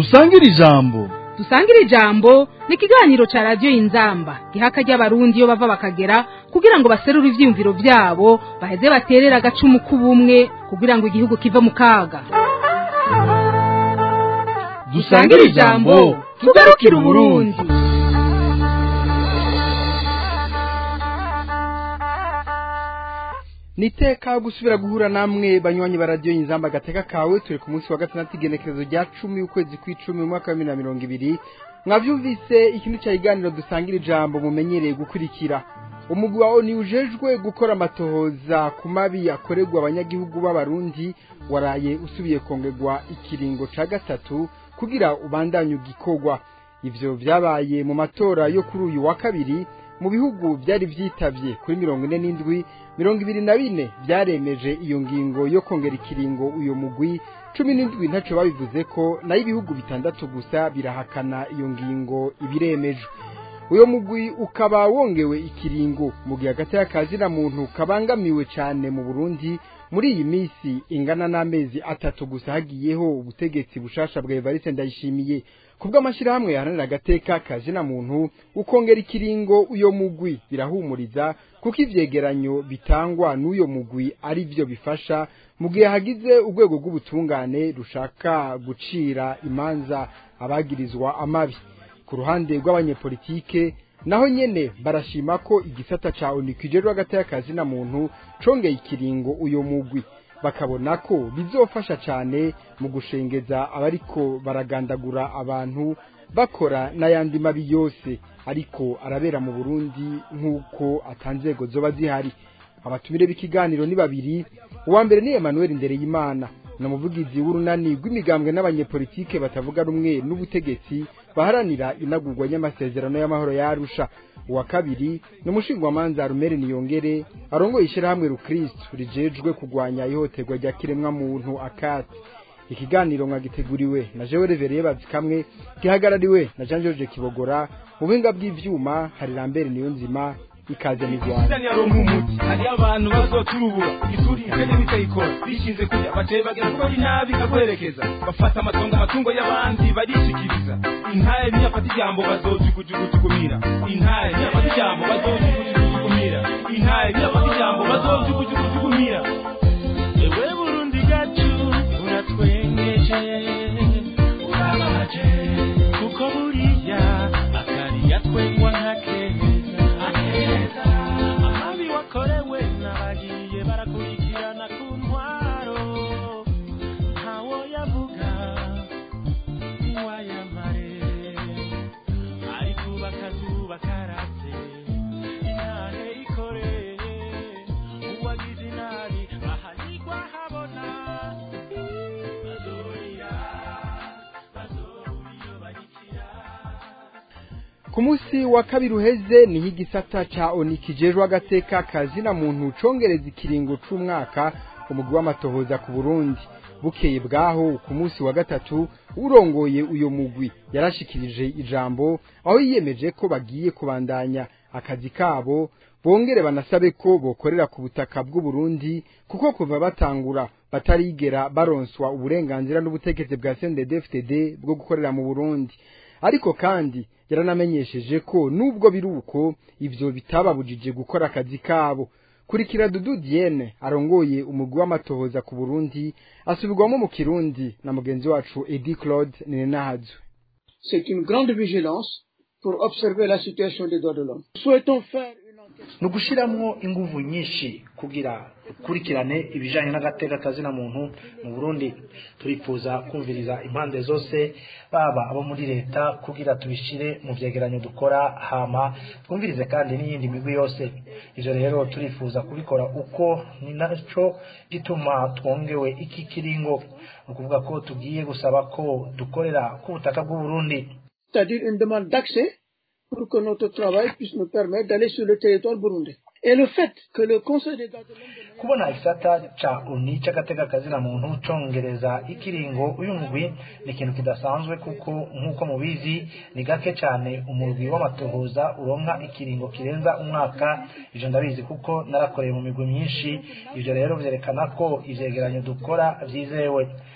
dusangire ijambo dusangire ijambo ni ikiganiro cya radiyo y'inzamba giha akajya abarundi iyo bava bakagera kugira ngo baserure ibyiyumviro byabo baheze baterere agacumu k'ubumwe kugira ngo igihugu kive mu kaga dusangire ijambo tugarukire uburundi niteka gusubira guhura namwe banywanyi ba radiyo y'inzamba agateka kawe turi ku munsi wa gatandatu igenekerezo rya cumi ukwezi kw'icumi mu mwaka wa bibiri na mirongo ibiri mwabyumvise ikintu cya iganiro dusangira ijambo mumenyereye gukurikira umugwi wa oni ujejwe gukora amatohoza ku mabi yakorerwa abanyagihugu b'abarundi waraye usubiye kongerwa ikiringo ca gatatu kugira ubandanye ugikorwa ivyo vyabaye mu matora yo kuri uyu wa kabiri mu bihugu byari vyitavye kuri mirongo ine n'indwi mirongo ibiri na bine vyaremeje iyo ngingo yo kongera ikiringo uyo mugwi cumi n'indwi ntaco babivuze ko nayo ibihugu bitandatu gusa birahakana iyo ngingo ibiremejwe uyo mugwi ukaba wongewe ikiringo mu gihe hagati y'akazina muntu kabangamiwe cane mu burundi muri iyi minsi ingana n'amezi atatu gusa hagiyeho ubutegetsi bushasha bwa evariste ndayishimiye kubw'amashyirahamwe yaharanira agateka kazina muntu ukongera ikiringo uyo mugwi birahumuriza kuko ivyegeranyo bitangwa n'uyo mugwi ari vyo bifasha mu gihe hagize urwego rw'ubutungane rushaka gucira imanza abagirizwa amabi ku ruhande rw'abanyepolitike naho nyene barashima ko igisata ca onu kijejwe hagati y'akazi na muntu congeye ikiringo uyo mugwi bakabona ko bizofasha cane mu gushengeza abariko baragandagura abantu bakora n'ayandi mabi yose ariko arabera mu Burundi nk'uko atanzego zoba zihari abatumire b'ikiganiro ni babiri uwa mbere ni Emmanuel Ndereyimana na muvugizi w'urunani rw'imigambwe n'abanyepolitike batavuga rumwe n'ubutegetsi baharanira inagurwa ry'amasezerano y'amahoro ya Arusha uwa kabiri ni umushingwamanza Rumere Niyongere arongoye ishyirahamwe Rukristo rijejwe kugwanya ihohoterwa rya kiremwa muntu akati ikiganiro mwagiteguriwe na Jewe Revereye bazikamwe gihagarariwe na Jean George Kibogora mu buhinga bw'ivyuma hari Lambert Niyonzima ikaze mu Rwanda Sani yaronka umuti hari abantu bazoturubura ituri ikene bitayikora bishinze kujya bateye bagera ko bari nabi kakwerekeza bafata amatongo amatungo y'abandi barishikiriza intare niyafata ijambo bazojugujugujukumira intare niyafata ijambo bazojugujugujukumira intare niyafata ijambo bazojugujugujukumira ewe burundi gacu uratwengeje urababaje kuko buriya akariya twengwa nkakeza amabi wakorewe n'abagiye barakurikirana ku ntwaro ntawo yavuga ntiwayamare ariko bakazuba karatse intahe ikoreye uwagize inabi ahanigwa habona bazorira bazobura iyo barikira ku munsi wa kabiri uheze niho igisata ca oni kijejwe agateka kazina muntu congereza ikiringo c'umwaka umugwi w'amatohoza ku burundi bukeye bwaho ku munsi wa gatatu urongoye uyo mugwi yarashikirije ijambo aho yiyemeje ko bagiye kubandanya akazi kabo bongere banasabe ko bokorera ku butaka bw'uburundi kuko kuva batangura batarigera baronswa uburenganzira n'ubutegetsi bwa CNDD-FDD bwo gukorera mu burundi ariko kandi yaranamenyesheje ko nubwo biri uko ivyo bitababujije gukora akazi kabo kurikira Dudu Diene arongoye umugwi w'amatohoza ku Burundi asubirwamo mu Kirundi na mugenzi wacu Edi Claude Nenahazwe C'est une grande vigilance pour observer la situation des droits de l'homme. Souhaitons faire une enquête. ni ugushyiramo ingufu nyinshi kugira ukurikirane ibijyanye n'agateka kazina muntu mu burundi turifuza kumviriza impande zose baba abo muri leta kugira tubishyire mu byegeranyo dukora hama twumvirize kandi n'iyindi migwi yose ibyo rero turifuza kubikora uko ni nacyo gituma twongewe iki kiringo ni ukuvuga ko tugiye gusaba ko dukorera ku butaka bw'uburundi C'est-à-dire une demande d'accès pour que notre travail puisse nous permettre d'aller sur le territoire burundais. Et le fait que le Conseil des droits de l'homme kubona igisata ca uni c'agateka kazina muntu congereza ikiringo uyu mugwi ni ikintu kidasanzwe kuko nk'uko mubizi ni gake cane umurwi w'amatohoza uronka ikiringo kirenza umwaka ivyo ndabizi kuko narakoreye mu migwi myinshi ivyo rero vyerekana ko ivyegeranyo dukora vyizewe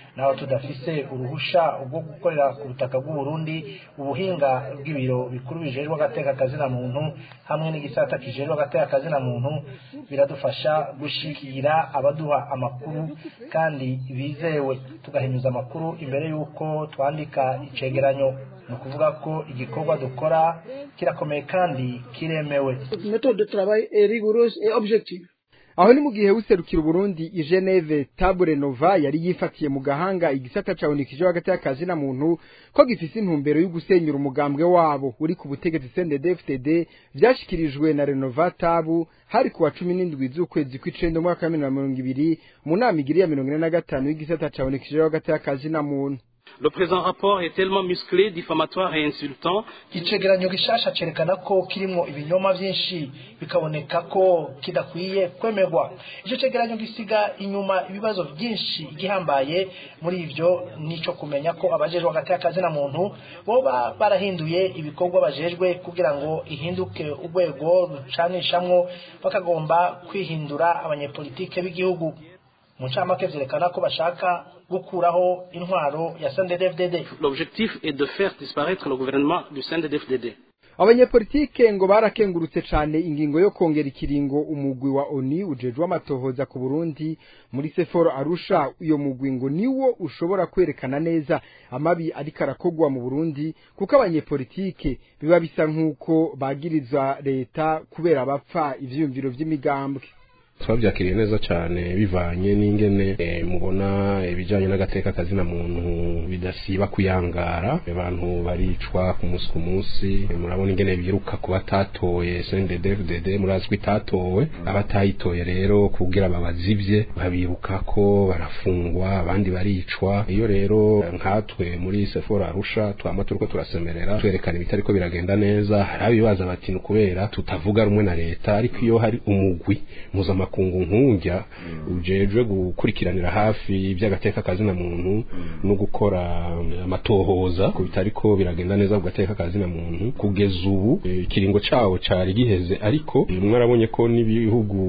naho tudafise uruhusha rwo gukorera ku butaka bw'u Burundi ubuhinga bw'ibiro bikuru bijejwe agateka kazina muntu hamwe n'igisata kijejwe agateka kazina muntu biradufasha gushikira abaduha amakuru kandi bizewe tugahinyuza amakuru imbere y'uko twandika icegeranyo ni ukuvuga ko igikorwa dukora kirakomeye kandi kiremewe Notre méthode de travail est rigoureuse et objective. aho ni mu gihe userukira uburundi i geneve tabure nova yari yifatiye mu gahanga igisata cabonekeje hagati y'akazi na muntu ko gifise intumbero yo gusenyura umugambwe wabo uri ku butegetsi CNDD-FDD vyashikirijwe na renova tabu hari kuwa cumi n'indwi z'ukwezi kw'icenda umwaka wa bibiri na mirongo ibiri mu nama igiri ya mirongo ine na gatanu y'igisata cabonekeje hagati y'akazi na muntu Le présent rapport est tellement musclé, diffamatoire et insultant icegeranyo gishasha cerekana ko kirimo ibinyoma vyinshi bikaboneka ko kidakwiye kwemerwa ico cegeranyo gisiga inyuma ibibazo vyinshi gihambaye muri ivyo nico kumenya ko abajejwe hagati y'akazi na muntu boba barahinduye ibikorwa bajejwe kugira ngo ihinduke urwego rucanishamwo bakagomba kwihindura abanyepolitike b'igihugu mu ncamake vyerekana ko bashaka gukuraho intwaro ya CNDD-FDD L'objectif est de faire disparaître le gouvernement du CNDD-FDD. abanyepolitike ngo barakengurutse cane ingingo yo kongera ikiringo umugwi wa oni ujejwe amatohoza ku burundi muri seforo arusha uyo mugwi ngo niwo ushobora kwerekana neza amabi ariko arakogwa mu burundi kuko abanyepolitike biba bisa nk'uko bagiriza leta kubera bapfa ivyiyumviro vy'imigambwe twabyakiriye neza cyane bivanye n'ingene eh, mubona ibijyanye n'agateka kazina muntu bidasiba kuyangara abantu baricwa ku munsi ku munsi eh, murabona ingene biruka ku batatoye CNDD-FDD murazi ko itatowe abatayitoye rero kugira babazivye babiruka ko barafungwa abandi baricwa iyo rero nkatwe muri Sephora Arusha twama turiko turasemerera twerekana ibitariko biragenda neza hari abibaza bati ni kubera tutavuga rumwe na leta ariko iyo hari umugwi mpuzamakungu nk'ujya ujejwe gukurikiranira hafi iby'agateka kazina muntu no gukora amatohoza ku bitariko biragenda neza ku gateka kazina muntu kugeza ubu eh, ikiringo cawo cari giheze ariko eh, mwarabonye ko n'ibihugu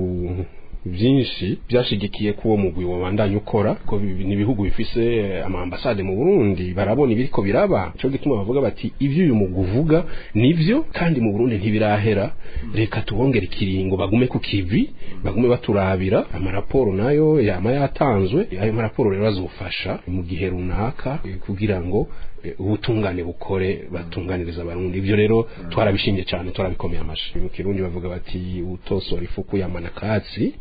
byinshi byashigikiye ko uwo mugwi wabandanya ukora ko bi- ni ibihugu bifise eh, amambasade mu Burundi barabona ibiriko biraba cyo gituma bavuga bati ivyo uyu mugwi uvuga nivyo kandi mu Burundi ntibirahera reka tubongere ikiringo bagume ku kivi bagume baturabira amaraporo nayo yama yatanzwe ayo maraporo rero azofasha mu gihe runaka eh, kugira ngo eh, ubutungane bukore batunganiriza abarundi ivyo rero twarabishimye cyane twarabikomeye amashi mu kirundi bavuga bati utosora ifuku yamana katsi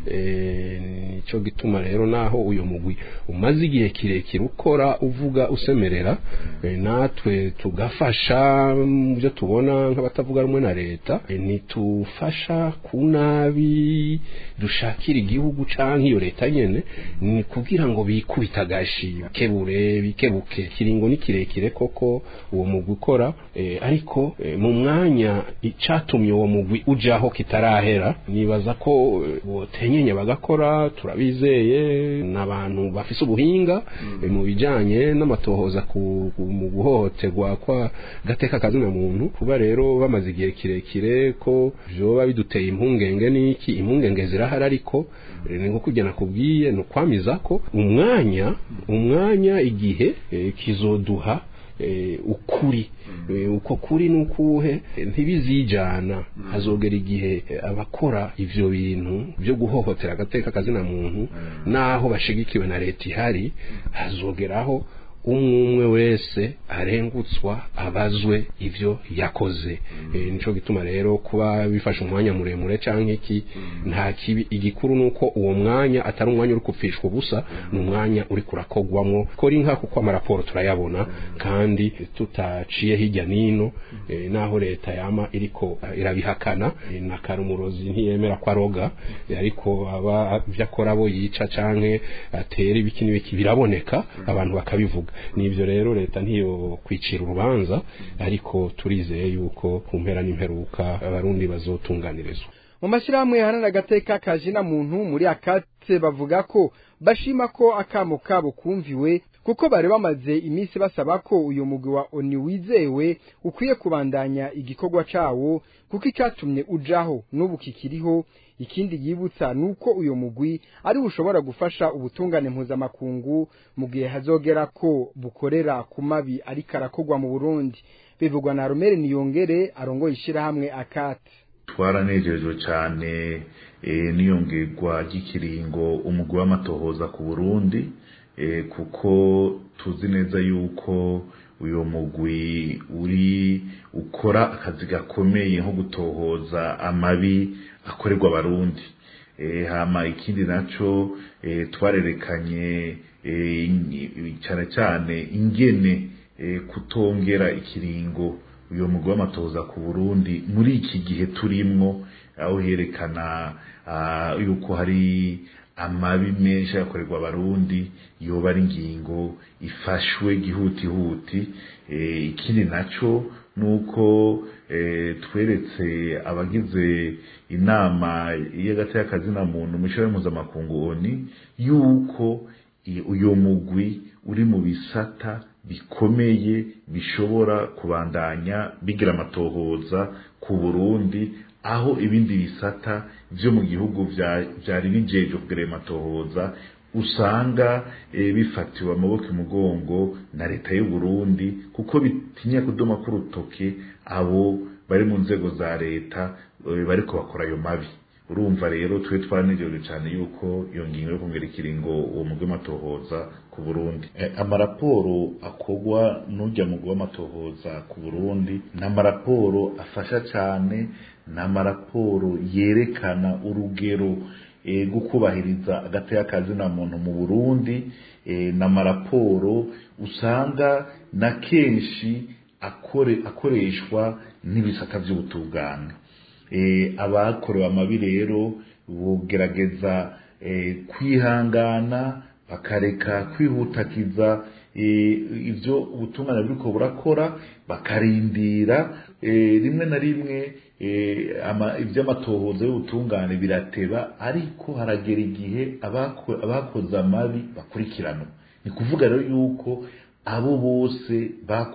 eh, nico gituma rero naho uyo mugwi umaze igihe kirekire ukora uvuga usemerera eh, natwe tugafasha mu byo tubona nk'abatavuga rumwe na leta eh, ntitufasha ku nabi dushakira igihugu canke iyo leta nyene ni kugira ngo bikubita agashi bikebure bikebuke kiringo ni kirekire koko uwo mugwi ukora eh, ariko eh, mu mwanya icatumye uwo mugwi ujaho kitarahera nibaza ko eh, botenyenya bagakora turabizeye n'abantu bafise ubuhinga eh, mu bijanye n'amatohoza ku, ku, mu guhohoterwa kwa gateka kazina muntu kuba rero bamaze igihe kirekire ko vyoba biduteye impungenge n'iki impungenge zirahari ariko eh, ni nko kujya nakubwiye ni ukwamiza ko umwanya umwanya igihe eh, kizoduha eh, ukuri Eh, uko kuri nukuhe eh, ntibizijana hazogera igihe eh, abakora ivyo bintu byo guhohotera agateka kazina muntu naho bashigikiwe na leta ihari hazogeraho umwe umwe wese arengutswa abazwe ivyo yakoze e, nico gituma rero kuba bifashe umwanya muremure canke iki nta kibi igikuru nuko uwo mwanya atari umwanya uri kupfishwa ubusa ni umwanya uri kurakogwamwo kora inka kuko amaraporo turayabona kandi tutaciye hirya nino e, naho leta yama iriko eh, irabihakana e, na karumurozi ntiyemera ko aroga e, ariko aba ivyo akora abo yica canke atera ibiki n'ibiki biraboneka abantu bakabivuga nivyo rero leta ntiyo kwicira urubanza ariko turizeye yuko ku mpera n'imperuka abarundi bazotunganirizwa mu mashyirahamwe yahanana agateka kazina muntu muri akate bavuga ko bashima ko akamo kabo kumviwe kuko bari bamaze iminsi basaba ko uyu mugwi wa oni wizewe ukwiye kubandanya igikorwa cawo kuko icatumye ujaho n'ubu kikiriho ikindi yibutsa nuko uyu mugwi ari ushobora gufasha ubutungane mpuzamakungu mu gihe hazogera ko bukorera ku mabi ariko arakogwa mu Burundi bivugwa na Romere Niyongere arongoye ishirahamwe akate twaranejejwe cyane n'iyongerwa ry'ikiringo umugwi w'amatohoza ku burundi kuko tuzi neza yuko uyu mugwi uri ukora akazi gakomeye nko gutohoza amabi akorerwa abarundi hama ikindi nacyo twarerekanye cyane cyane ingene kutongera ikiringo uyu mugwi w'amatohoza ku burundi muri iki gihe turimwo aho herekana yuko hari amabi menshi yakorerwa abarundi yoba ari ingingo ifashwe gihutihuti ikindi nacyo ni uko tweretse abagize inama y'agateakazina muntu mu ishuri mpuzamakungu oni yuko uyu mugwi uri mu bisata bikomeye bishobora kubandanya bigira amatohoza ku burundi aho ibindi bisata byo mu gihugu byari bijeje kugira amatohoza usanga bifatiwe amaboko imugongo na leta y'u Burundi kuko bitinya kudoma k'urutoke abo bari mu nzego za leta bariko bakora ayo mabi urumva rero twe twanejeje cyane yuko iyo ngingo yo kongera ikiringo uwo mugwi w'amatohoza ku Burundi amaraporo akogwa n'ujya mugwi w'amatohoza ku Burundi ni amaraporo afasha cyane ni amaraporo yerekana urugero rwo kubahiriza agateka kazina muntu mu Burundi ni amaraporo usanga na kenshi akoreshwa n'ibisata by'ubutungane abakorewe amabi rero bugerageza kwihangana bakareka kwihutakiza ibyo ubutungane buriko burakora bakarindira rimwe na rimwe iby'amatohoza y'ubutungane birateba ariko haragera igihe abakoze amabi bakurikirana ni kuvuga rero yuko abo bose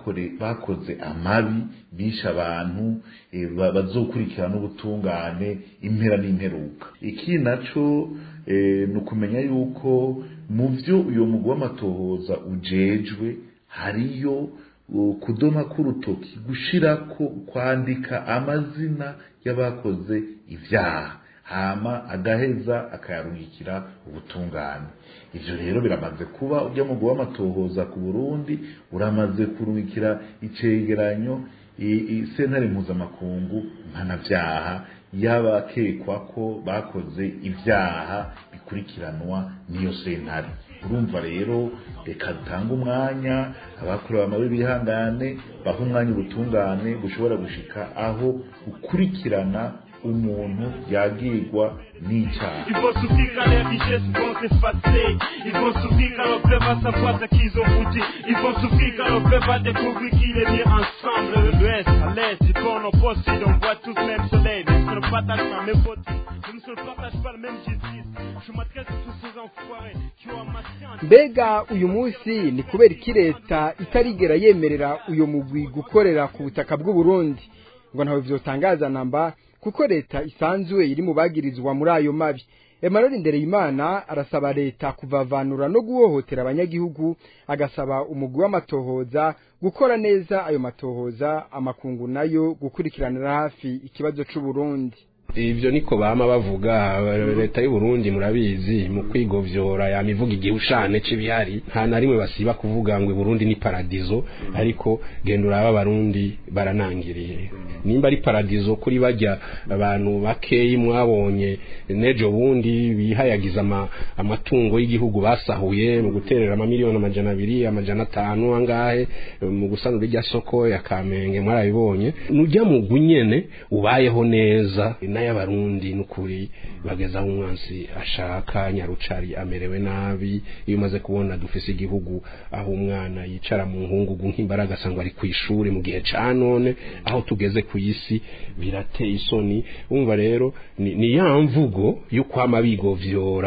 bakoze amabi bishe abantu bazokurikirana ubutungane impera n'imperuka iki nacyo ni ukumenya yuko mu byo uyu mugwi w'amatohoza ujejwe hariyo kudoma k'urutoki gushirako kwandika amazina y'abakoze ibyaha hama agaheza akayarungikira ubutungane ivyo rero biramaze kuba ujya mu guha amatohoza ku Burundi uramaze kurungikira icegeranyo sentare mpuzamakungu mpanavyaha y'abakekwa ko bakoze ivyaha bikurikiranwa n'iyo sentare urumva rero reka dutanga umwanya abakorewe amabi bihangane baha umwanya ubutungane bushobora gushika aho ukurikirana umuntu yagirwa n'icyaha Ils vont souffrir quand les richesses vont s'effacer. Ils vont souffrir quand le peuple va savoir ce qu'ils ont foutu. Ils vont souffrir quand le peuple va découvrir qu'il est bien ensemble. De l'ouest à l'est, du corps au poste sud, on voit tous le même soleil. Mais je ne partage pas mes fautes. Je ne se partage pas le même justice. Je m'adresse à tous ces enfoirés qui ont amassé un mbega uyu munsi ni kubera iki leta itarigera yemerera uyu mugwi gukorera ku butaka bw'u Burundi ngo ntawe vyotangaza namba kuko leta isanzwe iri mu bagirizwa muri ayo mabi Emmanuel Ndereyimana arasaba leta kuvavanura no guhohotera abanyagihugu agasaba umugwi w'amatohoza gukora neza ayo matohoza amakungu nayo gukurikiranira hafi ikibazo c'u Burundi ivyo niko bama bavuga leta y'u Burundi murabizi mu kwigovyora yamivuga igihushane c'ibihari nta na rimwe basiba kuvuga ngo Burundi ni paradizo ariko genda uraba abarundi baranangiriye nimba ari paradizo kuri bajya abantu bakeyi mwabonye nejo bundi bihayagiza ama, amatungo y'igihugu basahuye mu guterera amamiliyoni amajana abiri amajana atanu angahe mu gusanura irya soko ya Kamenge mwarabibonye nujya mu gunyene ubayeho neza n'ay'abarundi n'ukuri bageza aho umwansi ashaka nyarucari amerewe nabi iyo umaze kubona dufise igihugu aho umwana yicara mu nkungugu nk'imbaraga asanga ari ku ishuri mu gihe ca none aho tugeze ku isi birateye isoni umva rero ni, ni ya mvugo yo kwama bigovyora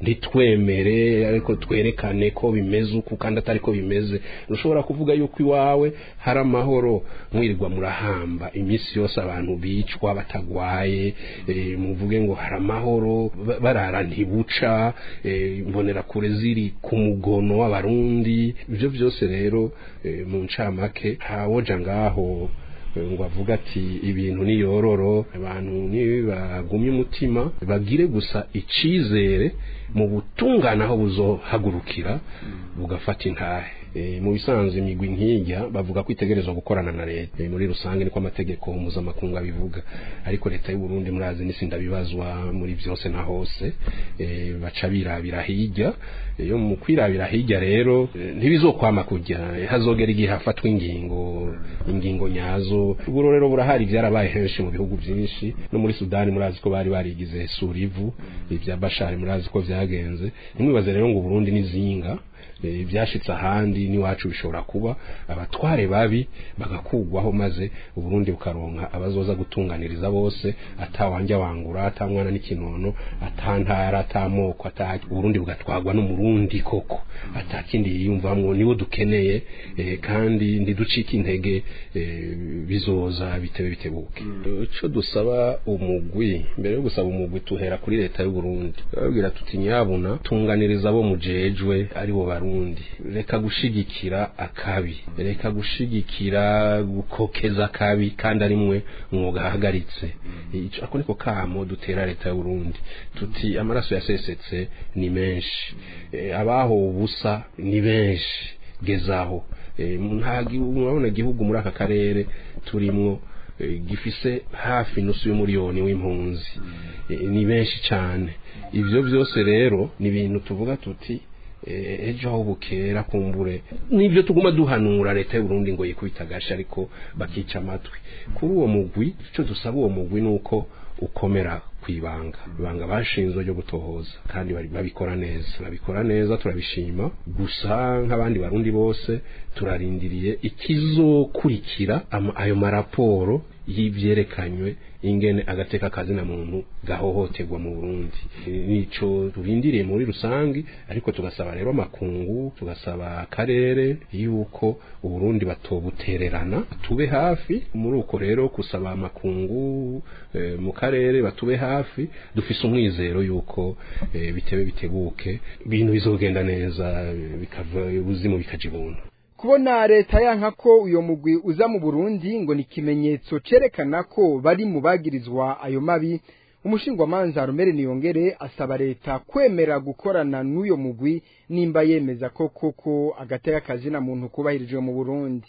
ntitwemere ariko twerekane ko bimeze uku kandi atari ko bimeze ushobora kuvuga yuko iwawe hari amahoro mwirirwa murahamba iminsi yose abantu bicwa batagwaye eh, muvuge ngo hari amahoro ba- barara ntibuca eh, mbonera kure ziri ku mugono w'abarundi ibyo byose rero eh, mu ncamake ntawoja ngaho eh, ngo avuga ati ibintu niyororo abantu nibagumye umutima bagire gusa icizere mu butungane aho buzohagurukira bugafata intahe Eh, mu bisanzwe imigwi nk'ijya bavuga ko itegerezwa gukorana na leta Eh, muri rusange niko amategeko mpuzamakungu abivuga ariko leta y'u Burundi murazi n'isi ndabibazwa muri byose na hose eh, baca birabira hirya iyo mu kwirabira hirya rero eh, ntibizokwama kujya eh, hazogera igihe hafatwa ingingo ingingo nyazo ubwo rero burahari byarabaye henshi mu bihugu byinshi no muri Sudani murazi ko bari barigize surivu ibya Bashar murazi ko byagenze ntimwibaze rero ngo Burundi nizinga eh, byashitse ahandi n'iwacu bishobora kuba abatware babi bagakugwaho maze uburundi bukaronka abazoza gutunganiriza bose atawanja wangura atamwana n'ikinono atantara atamoko ata uburundi bugatwagwa n'umurundi koko atakindi yiyumvamwo niwo dukeneye eh, kandi ntiducike intege eh, bizoza bitebe bitebuke ico dusaba umugwi mbere yo gusaba umugwi tuhera kuri leta y'u Burundi babwira tuti nyabuna tunganiriza abo mujejwe ari bo barundi reka gushigikira akabi reka gushigikira gukokeza akabi kandi ari mwe umwuga ahagaritse ico ako niko kamo dutera leta y'u Burundi tuti amaraso yasesetse ni menshi Eh, abaho ubusa ni benshi gezaho Eh, nta gihugu murabona igihugu muri aka karere turimwo eh, gifise hafi nusu y'umuriyoni w'impunzi Eh, ni benshi cyane ivyo byose rero ni ibintu tuvuga tuti eh, ejo aho bukera kumbure nibyo tuguma duhanura leta y'u Burundi ngo yikubita gashi ariko bakica amatwi kuri uwo mugwi ico dusaba uwo mugwi nuko ukomera kwibanga ibanga bashinzwe ryo gutohoza kandi bari- babikora neza babikora neza turabishima gusa nk'abandi barundi bose turarindiriye ikizokurikira ama- ayo maraporo y'ivyerekanywe ingene agateka kazina muntu gahohoterwa mu Burundi nico turindiriye muri rusangi ariko tugasaba rero amakungu tugasaba akarere yuko uburundi batobutererana tube hafi muri uko rero kusaba amakungu eh, mu karere batube hafi dufise umwizero yuko eh, bitebe bitebuke ibintu bizogenda neza eh, bikava ubuzimu bikaja ibuntu kubona leta yanka ko uyo mugwi uza mu Burundi ngo ni ikimenyetso cerekana ko bari mu bagirizwa ayo mabi umushingwamanza Rumere Niyongere asaba leta kwemera gukorana n'uyo mugwi nimba yemeza ko koko agateka kazina muntu kubahirijwe mu Burundi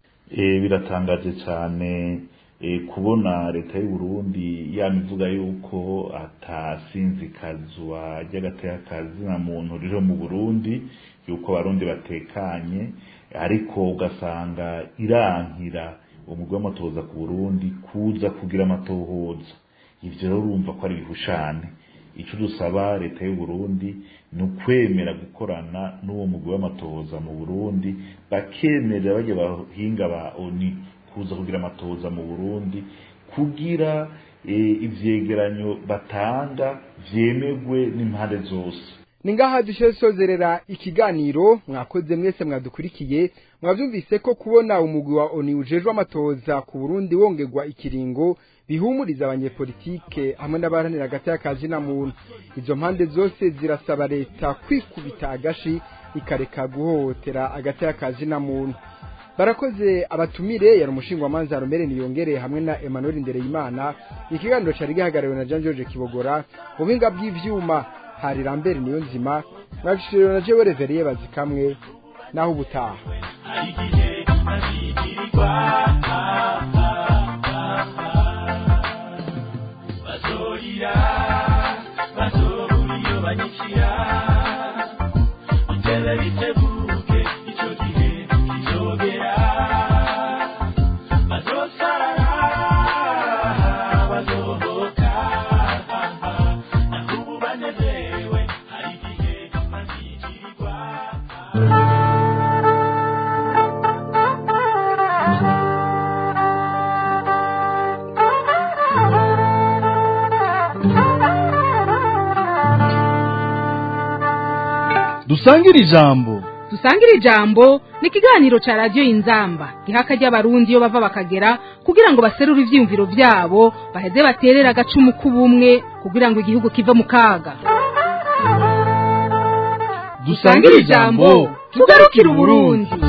Eh, biratangaje cyane eh, kubona leta y'u Burundi yamivuga yuko atasinzikazwa ry'agateka kazina muntu riro mu Burundi yuko abarundi batekanye ariko ugasanga irankira umugwi w'amatohoza ku Burundi kuza kugira amatohoza ivyo rero urumva ko ari bihushane ico dusaba leta y'u Burundi ni ukwemera gukorana n'uwo mugwi w'amatohoza mu Burundi bakemerera bajya bahinga ba ONU kuza kugira amatohoza mu Burundi kugira eh, ivyegeranyo batanga vyemegwe n'impande zose ni ngaha dushe sozerera ikiganiro mwakoze mwese mwadukurikiye mwavyumvise ko kubona umugwi wa ONU ujejwe amatoza ku Burundi wongerwa ikiringo bihumuriza abanyepolitike hamwe n'abaharanira agateka ka zina muntu izo mpande zose zirasaba leta kwikubita agashi ikareka guhohotera agateka ka zina muntu barakoze abatumire yari umushingwamanza Romere Niyongere hamwe na Emmanuel Ndereyimana ikiganiro cari gihagarariwe na Jean George Kibogora mu binga bw'ivyuma hari Lambert Niyonzima mwabishiriwe na Jewe Reveriye bazikamwe naho ubutaha bazorira bazobura iyo banyikira bitebe bitebuke ico gihe kizogera bazosara bazohoka nakubu banezerewe hari igihe bazikirirwa dusangire ijambo dusangire ijambo ni ikiganiro ca radiyo inzamba giha akaryo abarundi iyo bava bakagera kugira ngo baserure ivyiyumviro vyabo baheze baterere agacumu k'ubumwe kugira ngo igihugu kive mu kaga dusangire ijambo tugarukire uburundi